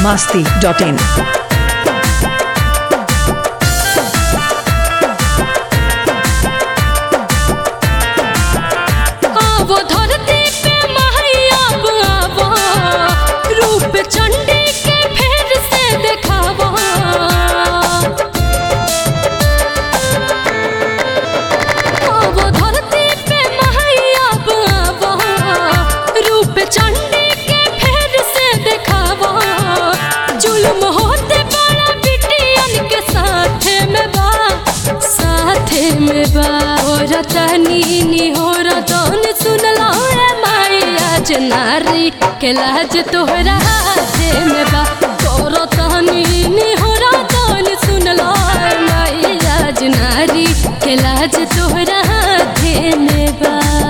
masti.in. आवो धरती पे महैया आवो रूप चंडी के फेर से देखावो आवो धरती पे महैया आवो रूप चंडी के फेर से देखावो जुल्म होते बड़ा बिटियन के साथ में बा साथे में बा हो रतनी नी हो रतन सुनला रे माई आज नारी के लाज तोहरा हाथे में बा तोरो तहनी नी हो रतन सुनला रे माई आज नारी के लाज तोहरा हाथे में बा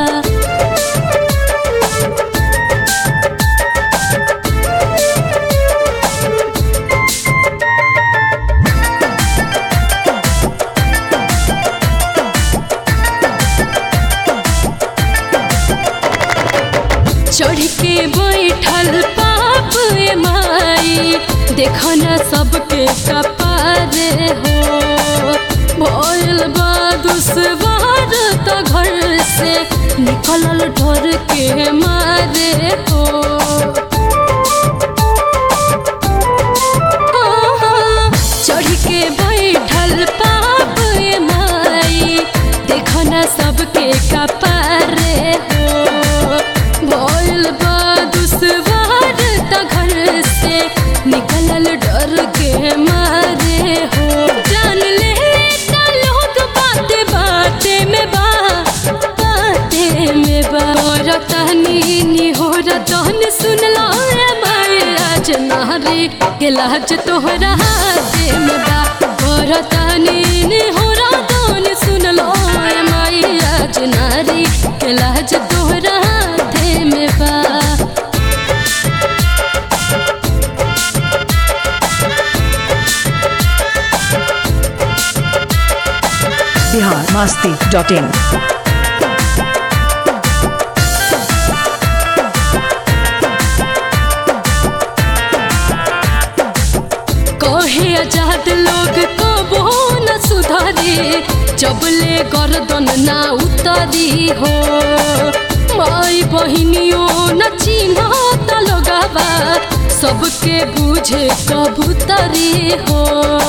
चढ़ के बैठल पाप ए माई देखो न सबके कपारे हो भइल बा दुश्वार तो घर से निकलल ढोर के मारे हो चढ़ के बैठल पाप ए माई देखो न सबके कपारे हो भइल बा दुश्वार त घर से निकलल डर के मारे हो जान ले त लोग बाते बाते में बा बाते में बा और तहनी नी हो रतन सुनला रे माई आज नारी के लाज तोहरा हाथे में बा और तहनी नी हो रतन सुनला रे माई आज नारी के लाज तोहरा हाथे में बा Bihar masti.in. कहे आजाद लोग कबो न सुधारी जबले गर्दन ना उतारी हो माई बहिनियों न चिन्ह त लगावा सबके बुझे कबूतरी हो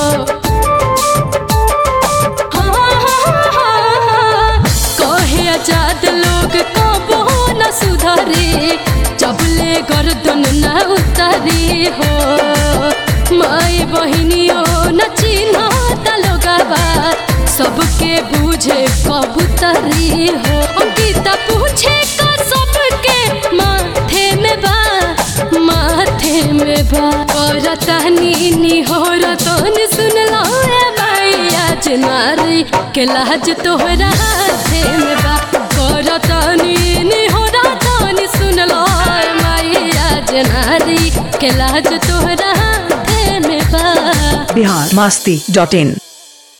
कहे आजाद लोग कबो न सुधारी जबले गर्दन न उतारी हो माई बहिनियों न चिन्ह तलोगावा सबके बुझे कबूतरी हो अंकिता पूछे का सबके माथे में बा माथे में बा और तहनी नी हो रतन सुनला रे माई आज नारी के लाज तोहरा हाथे में बा और तहनी नी हो रतन सुनला रे माई आज नारी के लाज तोहरा हाथे में बा Bihar masti.in.